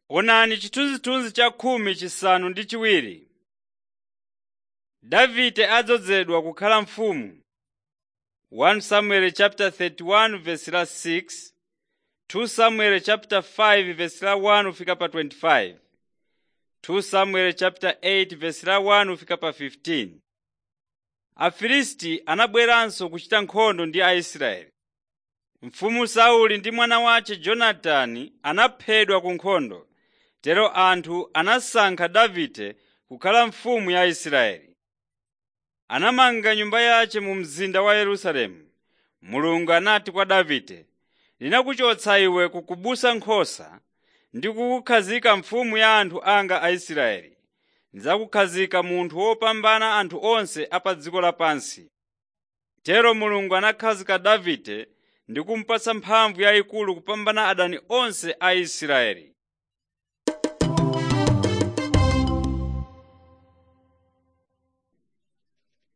Onani chithunzithunzi cha khumi chisanu ndi chiwiri. Davide adzozedwa kukhala mfumu 1 Samuel chapter 31 verse la 6 2 Samuel chapter 5 verse la 1 ufika pa 25 2 Samuel chapter 8 verse la 1 ufika pa 15 Afilisti anabweranso kuchita nkhondo ndi Aisraeli. Mfumu Sauli ndi mwana wace Jonatani anaphedwa ku nkhondo. Tero anthu anasankha Davide kukhala mfumu ya Israeli. Anamanga nyumba yace mu mzinda wa Yerusalemu. Mulungu anati kwa Davide, “Ndinakuchotsa iwe ku kubusa nkhosa ndi kukukhazika mfumu ya anthu anga Aisraeli. Ndidzakukhazika munthu wopambana anthu onse a pa dziko lapansi.” Tero Mulungu anakhazika Davide ndi kumupatsa mphamvu yayikulu kupambana adani onse a Israeli.